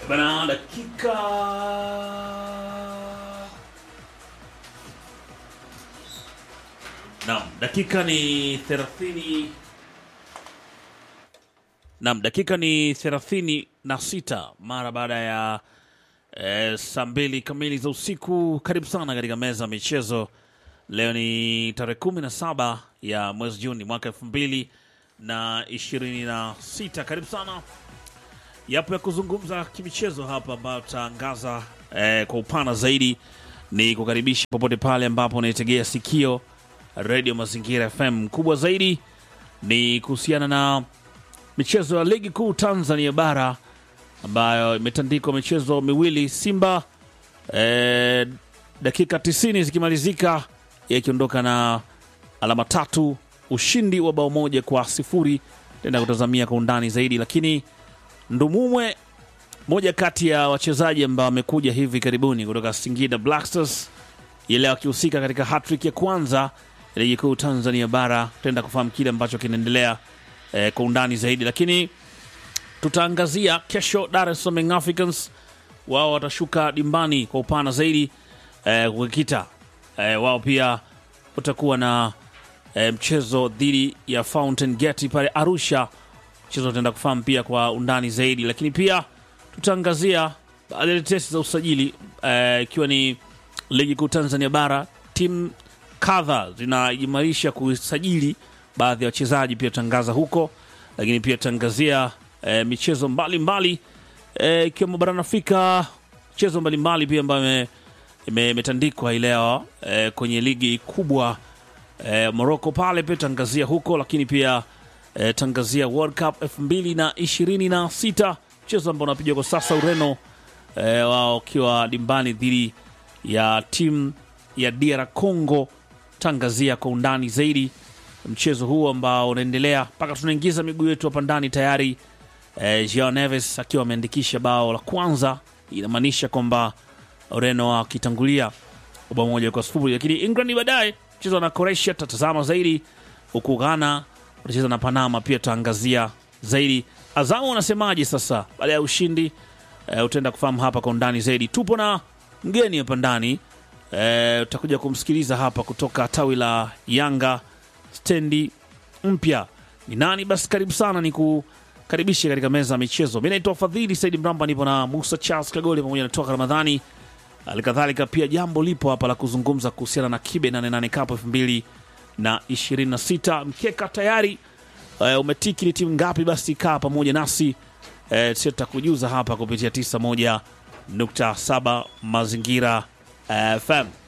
Bana, dakika naam, dakika ni thelathini naam, dakika ni thelathini na sita mara baada ya eh, saa mbili kamili za usiku. Karibu sana katika meza ya michezo. Leo ni tarehe kumi na saba ya mwezi Juni mwaka elfu mbili na ishirini na sita. Karibu sana yapo ya kuzungumza kimichezo hapa ambayo tutaangaza eh, kwa upana zaidi. Ni kukaribisha popote pale ambapo unaitegea sikio redio Mazingira FM. Kubwa zaidi ni kuhusiana na michezo ya ligi kuu Tanzania bara ambayo imetandikwa michezo miwili, Simba eh, dakika 90 zikimalizika yakiondoka na alama tatu, ushindi wa bao moja kwa sifuri. Tenda kutazamia kwa undani zaidi, lakini Ndumumwe, moja kati ya wachezaji ambao wamekuja hivi karibuni kutoka Singida Black Stars, ile akihusika katika hattrick ya kwanza ya ligi kuu Tanzania bara. Tutaenda kufahamu kile ambacho kinaendelea eh, kwa undani zaidi, lakini tutaangazia kesho Dar es Salaam Young Africans, wao watashuka dimbani kwa upana zaidi eh, kukikita eh, wao pia utakuwa na eh, mchezo dhidi ya Fountain Gate pale Arusha mchezo utaenda kufahamu pia kwa undani zaidi, lakini pia tutaangazia baadhi ya tetesi za usajili ikiwa eh, ni ligi kuu Tanzania bara. Timu kadha zinaimarisha kusajili baadhi ya wachezaji, pia tutangaza huko, lakini pia tutaangazia eh, michezo mbalimbali eh, ikiwemo barani Afrika, michezo mbalimbali pia ambayo imetandikwa hii leo eh, kwenye ligi kubwa eh, Morocco pale, pia tutaangazia huko, lakini pia eh, tangazia World Cup 2026 mchezo ambao unapigwa kwa sasa Ureno, eh, wao wakiwa dimbani dhidi ya timu ya DR Congo. Tangazia kwa undani zaidi mchezo huu ambao unaendelea mpaka tunaingiza miguu yetu hapa ndani tayari. Eh, Joao Neves akiwa ameandikisha bao la kwanza, inamaanisha kwamba Ureno wakitangulia bao moja kwa sifuri, lakini England baadaye mchezo na Croatia tutatazama zaidi, huku Ghana watacheza na Panama, pia tutaangazia zaidi. Azamu wanasemaje sasa baada ya ushindi e, utaenda kufahamu hapa kwa undani zaidi. Tupo na mgeni hapa ndani e, utakuja kumsikiliza hapa kutoka tawi la Yanga stendi mpya ni nani? Basi karibu sana, ni kukaribisha katika meza ya michezo. Mi naitwa Fadhili Saidi Mramba, nipo na Musa Charles Kagoli pamoja na Toka Ramadhani. Halikadhalika pia jambo lipo hapa la kuzungumza kuhusiana na Kibe 88 Cup elfu mbili na 26 mkeka tayari uh, umetiki ni timu ngapi? Basi kaa pamoja nasi uh, sio tutakujuza hapa kupitia 91.7 Mazingira uh, FM.